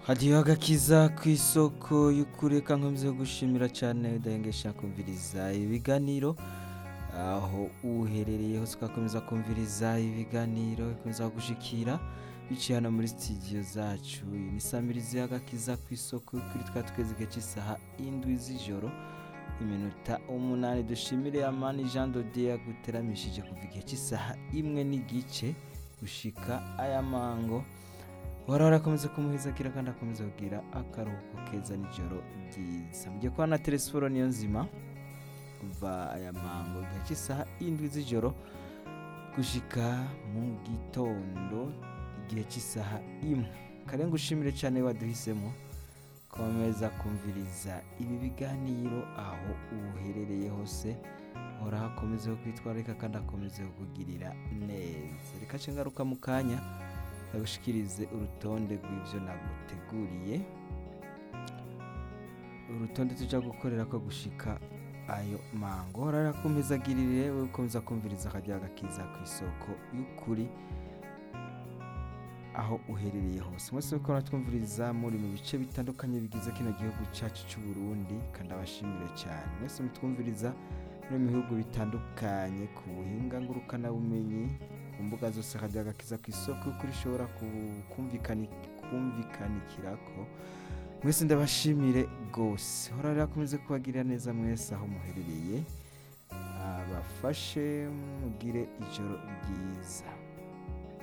hadiyo agakiza ku isoko y'ukuri reka nkomeze gushimira cyane udahengesha kumviriza ibiganiro aho uherereye hose ugakomeza kumviriza ibiganiro bikomeza gushikira biciye hano muri studio zacu iyi ni samirizi y'agakiza ku isoko y'ukuri twari tugeze igihe cy'isaha indwi z'ijoro iminota umunani dushimire amani jean dodier yaguteramishije kuva igihe cy'isaha imwe n'igice gushika aya mango uhora arakomeza kumuhezakira kandi akomeza kugira akaruhuko keza nijoro ryiza mugiye kuba na telesiforo niyo nzima kuva aya mango igihe cy'isaha indwi z'ijoro gushika mu gitondo igihe cy'isaha imwe karenga ushimire cyane waduhisemo komeza kumviriza ibi biganiro aho uherereye hose hora hakomeze kwitwararika kandi akomeze kukugirira neza reka nce ngaruka mu kanya ndagushikirize urutonde rw'ibyo naguteguriye urutonde tujya gukorera ko gushika ayo mango hora rakomezagirire we ukomeza kumviriza akajya gakiza ku isoko y'ukuri aho uherereye hose mwese uko twumviriza muri mu bice bitandukanye bigize kino gihugu cyacu cy'u Burundi kandi abashimire cyane mwese mutwumviriza no mu bihugu bitandukanye ku buhinga ngurukanabumenyi ku mbuga zose hajya agakiza ku isoko kuri ishobora kumvikani kumvikanikirako mwese ndabashimire rwose hora rero akomeze kubagirira neza mwese aho muherereye abafashe mugire ijoro ryiza